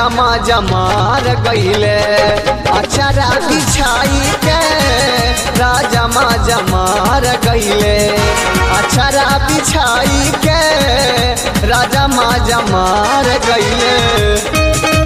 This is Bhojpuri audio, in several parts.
राजा माजा मार गईले अचरा बिछाई के राजा माजा मार गईले अचरा बिछाई के राजा माजा मार गईले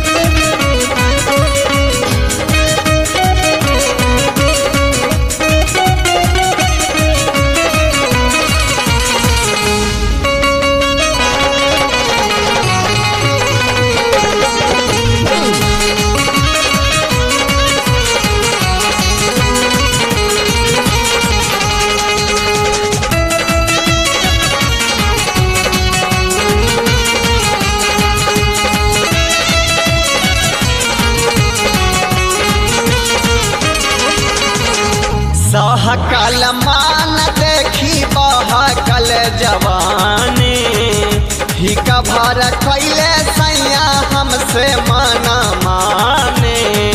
सहकल मान देखी बहकल जवानी हिक भर कैले सैया हमसे माना माने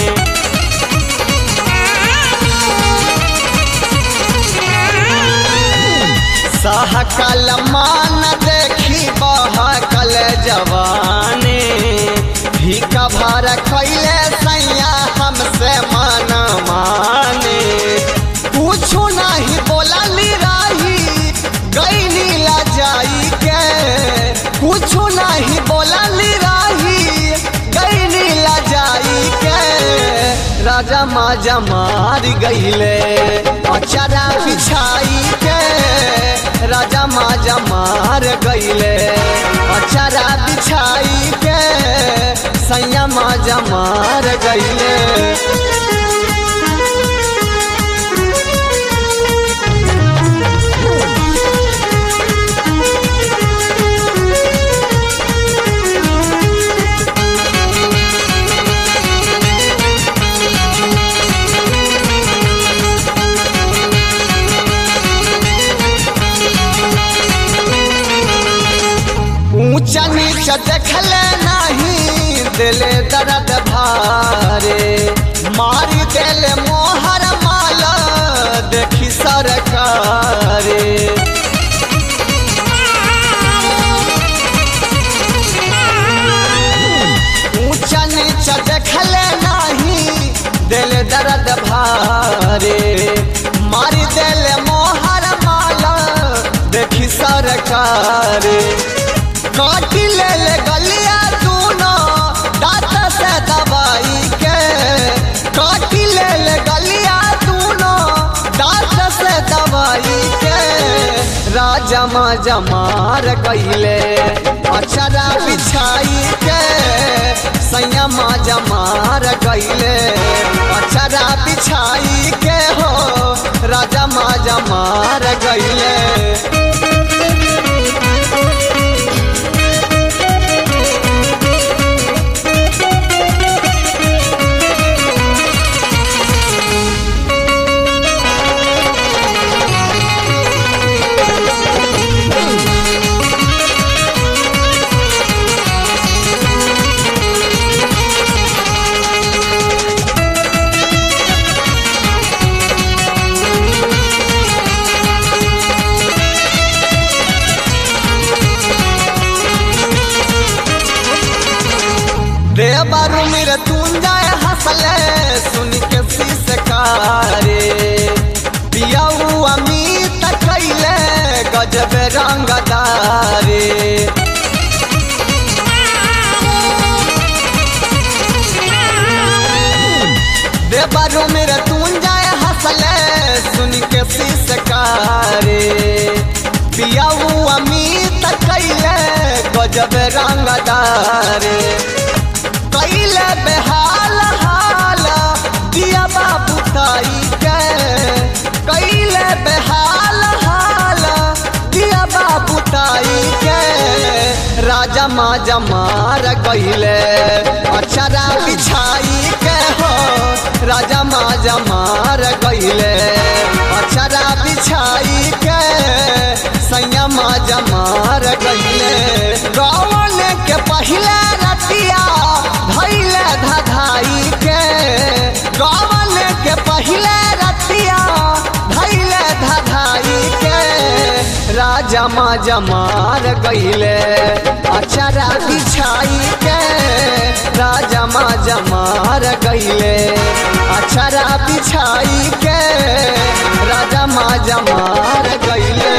सहकल मान देखी बहकल जवानी हिक भर कैले सैया हमसे माना माने कुछो नहीं बोलली रही गईली ला जाई के कुछो नहीं बोलली रही गईली ला जाई के राजा माजा मार गईले अचरा बिछाई के राजा माजा मार गईले अचरा बिछाई के सैया माजा मार गईले ऊंचा नीचा देखले नहीं दिले दर्द भारे मारी दिले मोहर माला देखी सरकारे ऊंचा नीचा देखले नहीं दिले दर्द भारे मारी दिले मोहर माला देखी सरकारे काटी ले ले गलिया दूनो दांत से दबाई के काटी ले ले गलिया दूनो दांत से दबाई के राजा माजा मार गईले अचरा बिछाई के सैया माजा मार गईले अचरा बिछाई के हो राजा माजा मार गईले देवरु मेरे तुंजाए हंसले सुन के सिसकारे पियाऊ अमीत कैले गजब रंगदारे देवरु मेरे तुंजाए हंसले सुन के सिसकारे पियाऊ अमीत कैले गजब रंगदारे कैले बेहाल हाल दिया बाबू ताई के कैले बेहाल हाल दिया बाबू ताई के राजा माजा मार गईले अचरा बिछाई के हो राजा माजा मार गईले अचरा बिछाई के सैया माजा मार गईले रावण के पहले रतिया धैले धधाई के रावण के पहले रतिया धैले धधाई के राजा माजा मार गईले अचरा बिछाई के राजा गईले अक्षरा बिछाई के राजा माजा मार गईले